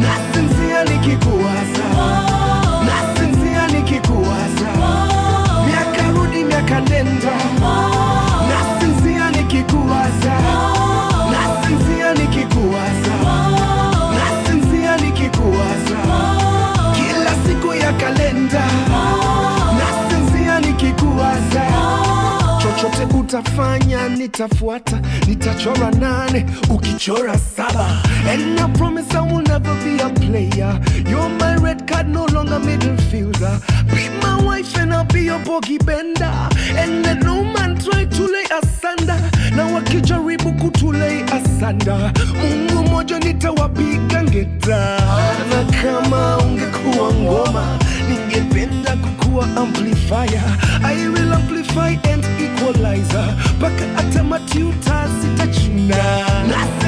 nasinzia nikikuwaza nasinzia nikikuwaza miaka rudi miaka nenda nasinzia nikikuwaza nasinzia nikikuwaza nasinzia nikikuwaza kila siku ya kalenda nasinzia nikikuwaza chochote utafanya nitafuata nitachora nane ukichora saba and I promise I will never be a player you're my red card no longer middle fielder be my wife and I'll be your bogey bender and let no man try to lay asunder na wakijaribu kutulei asanda mungu moja nitawapiga ngeta na kama ungekuwa ngoma ningependa kukuwa amplifier I will amplify and equalizer mpaka hata matiuta zitachuna